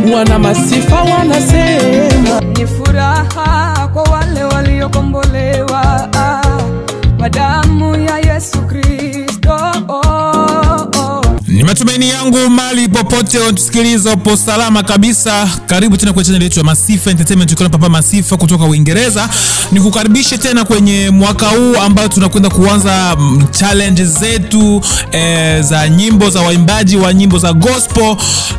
wana masifa wanasema ni furaha kwa wale waliokombolewa kwa damu ya Yesu Kristo. Oh, oh. ni matumaini yangu mali popote unatusikiliza upo salama kabisa karibu tena kwenye chaneli yetu ya masifa entertainment ukiwa na papa masifa kutoka uingereza nikukaribishe tena kwenye mwaka huu ambao tunakwenda kuanza mm, challenge zetu eh, za nyimbo za waimbaji wa nyimbo za gospel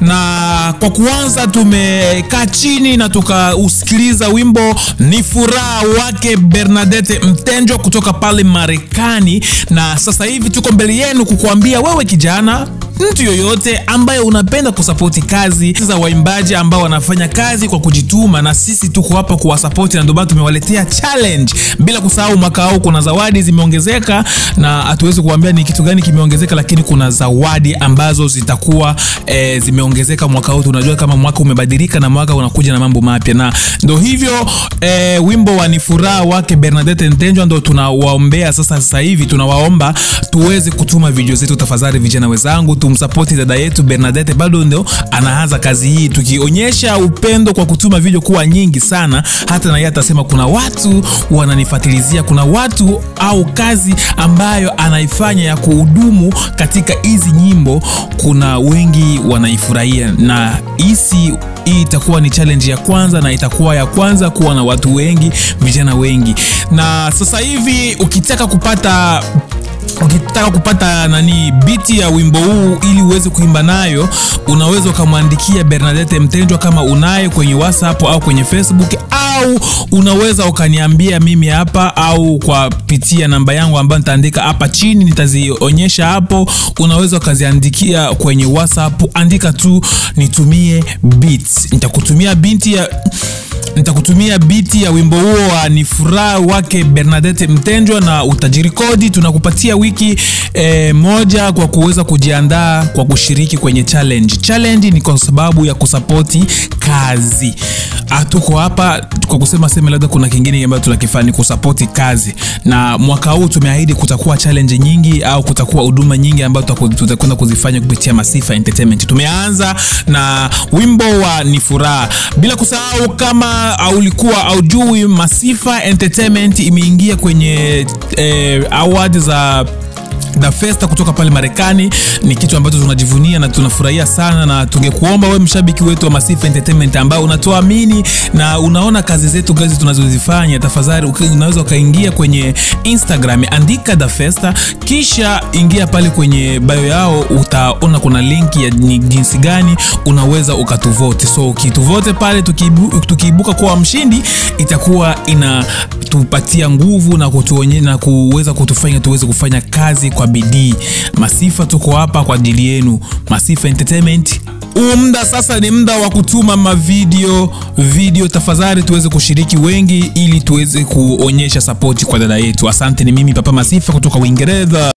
na kwa kuanza tumekaa chini na tukausikiliza wimbo ni furaha wake bernadette mtenjwa kutoka pale marekani na sasa hivi tuko mbele yenu kukuambia wewe kijana mtu yoyote ambaye unapenda kusapoti kazi za waimbaji ambao wanafanya kazi kwa kujituma na sisi tuko hapa kuwasapoti na ndio maana tumewaletea challenge bila kusahau mwaka huu kuna zawadi zimeongezeka na hatuwezi kuambia ni kitu gani kimeongezeka lakini kuna zawadi ambazo zitakuwa e, zimeongezeka mwaka huu tunajua kama mwaka umebadilika na mwaka unakuja na mambo mapya na ndo hivyo e, wimbo wa ni furaha wake bernadette ntenjwa ndo tunawaombea sasa sasa hivi tunawaomba tuweze kutuma video zetu tafadhali vijana wenzangu tumsapoti dada yetu bernadette bado ndo anaanza kazi hii tukionyesha upendo kwa kutuma video kuwa nyingi sana hata na yeye atasema kuna watu wananifatilizia kuna watu au kazi ambayo anaifanya ya kuhudumu katika hizi nyimbo kuna wengi wanaifurahia na hisi hii itakuwa ni challenge ya kwanza na itakuwa ya kwanza kuwa na watu wengi vijana wengi na sasa hivi ukitaka kupata ukitaka kupata nani biti ya wimbo huu ili uweze kuimba nayo unaweza ukamwandikia bernadette mtenjwa kama unayo kwenye whatsapp au kwenye facebook au unaweza ukaniambia mimi hapa au kwa pitia namba yangu ambayo nitaandika hapa chini nitazionyesha hapo unaweza ukaziandikia kwenye whatsapp andika tu nitumie beats nitakutumia binti ya nitakutumia biti ya wimbo huo wa ni furaha wake bernadette mtenjwa na utajirikodi tunakupatia wiki e, moja kwa kuweza kujiandaa kwa kushiriki kwenye challenge challenge ni kwa sababu ya kusapoti kazi hatuko hapa kwa kusema seme labda kuna kingine ambayo tunakifanya ni kusapoti kazi na mwaka huu tumeahidi kutakuwa challenge nyingi au kutakuwa huduma nyingi ambayo tutaku- tutakwenda kuzifanya kupitia masifa entertainment tumeanza na wimbo wa ni furaha bila kusahau kama ulikuwa aujui masifa entertainment imeingia kwenye eh, award za The Festa kutoka pale Marekani ni kitu ambacho tunajivunia na tunafurahia sana, na tungekuomba wewe mshabiki wetu wa Masifa Entertainment ambao unatuamini na unaona kazi zetu kazi tunazozifanya, tafadhali uki- unaweza ukaingia kwenye Instagram, andika The Festa, kisha ingia pale kwenye bio yao, utaona kuna linki ya ni jinsi gani unaweza ukatuvote. So ukituvote pale, tukiibu, tukiibuka kuwa mshindi, itakuwa inatupatia nguvu na kutuonye, na kuweza kutufanya tuweze kufanya kazi kwa bidii. Masifa tuko hapa kwa ajili yenu, Masifa Entertainment. Huu muda sasa ni muda wa kutuma mavideo video, tafadhali tuweze kushiriki wengi, ili tuweze kuonyesha sapoti kwa dada yetu. Asante, ni mimi Papa Masifa kutoka Uingereza.